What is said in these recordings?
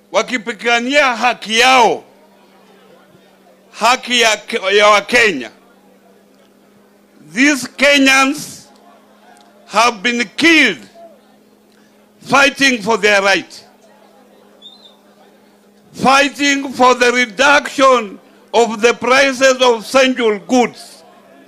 wakipigania haki yao, haki ya, ya Wakenya. These Kenyans have been killed fighting for their right, fighting for the reduction of the prices of essential goods.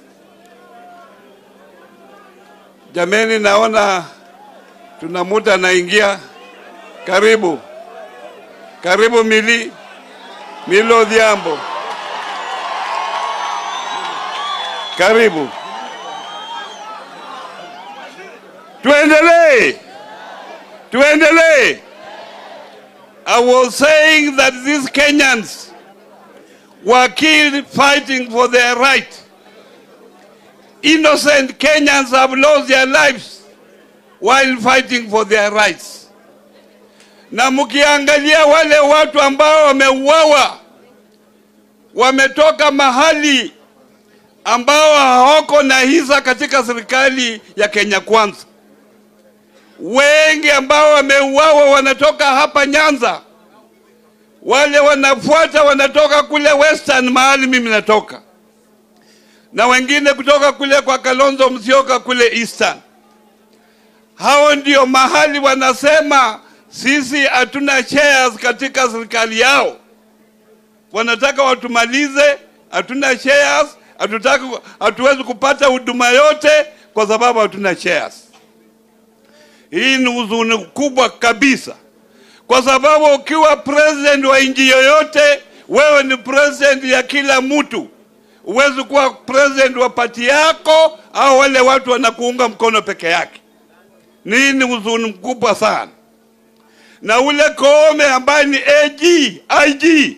Jameni, naona tuna muda anaingia. Karibu, karibu Mili Mili Odhiambo, karibu. Tuendelee, tuendelee. I was saying that these Kenyans were killed fighting for their right. Innocent Kenyans have lost their lives while fighting for their rights. Na mkiangalia wale watu ambao wameuawa wametoka mahali ambao hawako na hisa katika serikali ya Kenya Kwanza. Wengi ambao wameuawa wanatoka hapa Nyanza, wale wanafuata wanatoka kule Western mahali mimi natoka, na wengine kutoka kule kwa Kalonzo Musyoka kule Eastern. Hao ndio mahali wanasema sisi hatuna shares katika serikali yao, wanataka watumalize, hatuna shares, hatutaki, hatuwezi kupata huduma yote kwa sababu hatuna shares. Hii ni huzuni kubwa kabisa, kwa sababu ukiwa president wa nchi yoyote, wewe ni president ya kila mtu. Huwezi kuwa president wa pati yako au wale watu wanakuunga mkono peke yake. Hii ni huzuni mkubwa sana. Na ule Koome ambaye ni AG, IG,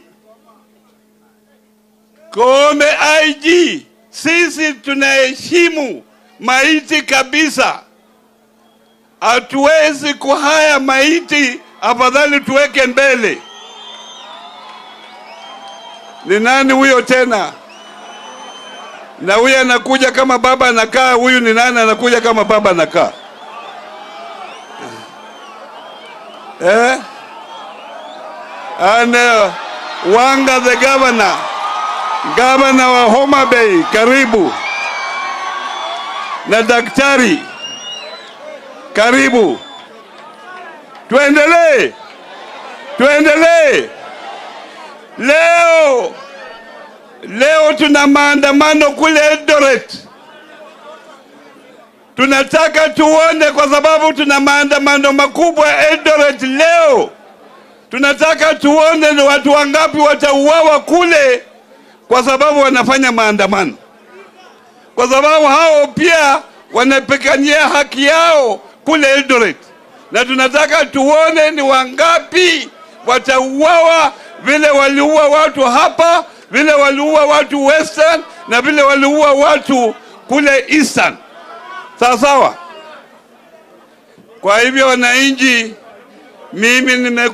Koome IG, sisi tunaheshimu maiti kabisa hatuwezi kuhaya maiti, afadhali tuweke mbele. Ni nani huyo tena? Na huyu anakuja kama baba anakaa, huyu ni nani anakuja kama baba anakaa? Eh? Ana Wanga the governor, governor wa Homa Bay, karibu na daktari karibu. Tuendelee, tuendelee. Leo leo tuna maandamano kule Eldoret, tunataka tuone, kwa sababu tuna maandamano makubwa Eldoret leo. Tunataka tuone ni watu wangapi watauawa kule, kwa sababu wanafanya maandamano, kwa sababu hao pia wanapigania haki yao kule Eldoret, na tunataka tuone ni wangapi watauawa vile waliua watu hapa, vile waliua watu Western na vile waliua watu kule Eastern. Sawa sawa. Kwa hivyo, wananchi, mimi nime